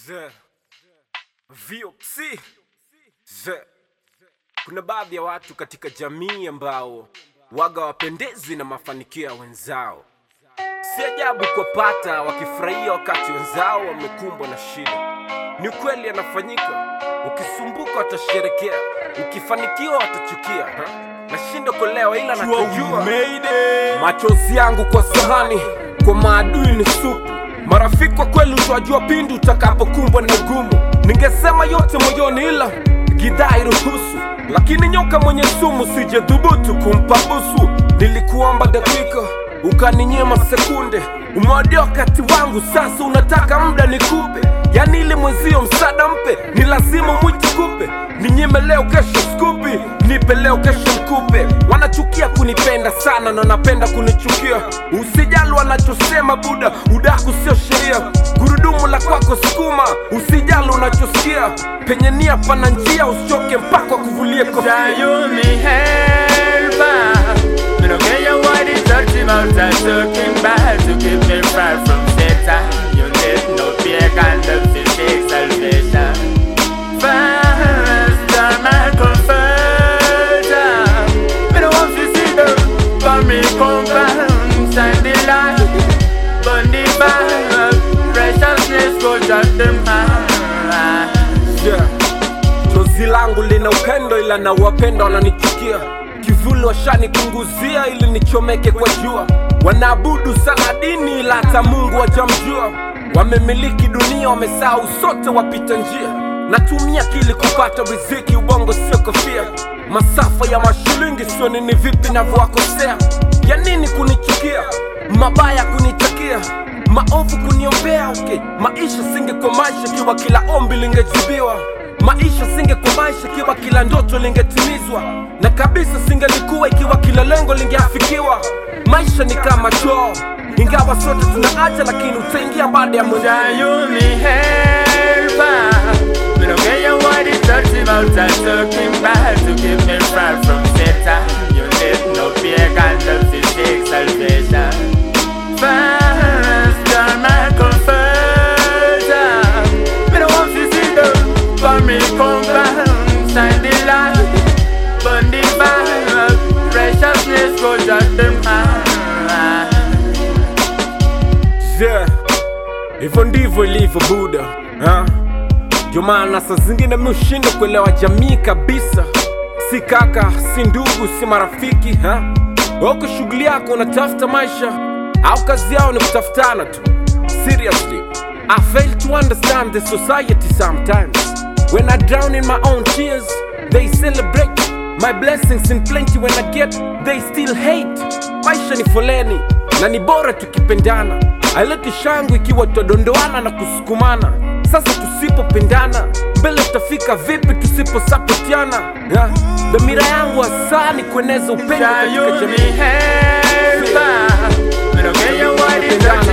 Ze. VOC. Ze. Kuna baadhi ya watu katika jamii ambao waga wapendezi na mafanikio ya wenzao. Si ajabu kuwapata wakifurahia wakati wenzao wamekumbwa na shida. Ni ukweli yanafanyika. Ukisumbuka watasherekea, ukifanikiwa watachukia. ha? Nashinda kuelewa ila nachojua machozi yangu kwa sahani, kwa maadui ni supu. Marafiki kwa kweli utawajua pindi utakapokumbwa na ugumu. Ningesema yote moyoni, ila gidhaa iruhusu, lakini nyoka mwenye sumu sijedhubutu kumpa busu. Nilikuomba dakika ukaninyima sekunde, umewadia wakati wangu, sasa unataka muda nikupe. Yani ili mwenzio msaada mpe, ni lazima mwite kupe. Ninyime leo, kesho skupi, nipe leo, kesho nikupe. Wanachukia kunipenda sana na wanapenda kunichukia. Usijali wanachosema buda, udaku sio sheria. Gurudumu la kwako sukuma, usijali unachosikia. Penye nia pana njia, usichoke mpaka kuvulie kofia. Can you me help? Me no care you what is touching out and talking bad to keep me far from Satan. You need no pagan to seek salvation. First, I'm my comforter. Me no want to see them, but me come back, shine the light, burn the fire. Righteousness go drive them high. Yeah. Chozi langu lina upendo ila na wapenda wananichukia. Kivuli washanipunguzia ili nichomeke kwa jua. Wanaabudu sana dini ila hata Mungu wajamjua. Wamemiliki dunia, wamesahau sote wapita njia. Natumia akili kupata riziki, ubongo sio kofia. Masafa ya mashilingi sio nini, vipi navyowakosea? Ya nini kunichukia, mabaya kunitakia maovu kuniombea okay. Maisha singekuwa maisha kiwa kila ombi lingejibiwa, maisha singekuwa maisha kiwa kila ndoto lingetimizwa, na kabisa singelikuwa ikiwa kila lengo lingeafikiwa. Maisha ni kama choo, ingawa sote tunaacha, lakini utaingia baada ya muda. Can you me help? Me no care you what is touching out and talking bad to keep me far from Satan. You need no pagan to seek salvation. First, you're my comforter. Me no want to see them, but me come back, shine the light, burn the fire. Righteousness go drive them high. Yeah, hivyo ndivyo ilivyo Buda ha? Ndio maana saa zingine mi ushindo kuelewa jamii kabisa, si kaka, si ndugu, si marafiki ha? Wako shughuli yako unatafuta maisha au kazi yao ni kutafutana tu. Seriously, I fail to understand the society sometimes. When I drown in my own tears, they celebrate my blessings in plenty. When I get, they still hate. Maisha ni foleni na ni bora tukipendana. Haileti shangwe ikiwa tutadondoana na kusukumana. Sasa tusipopendana, mbele tutafika vipi tusiposapotiana? Yeah. Dhamira yangu hasa ni kueneza upendo Can you katika me jamii. help? Me no care you what is touching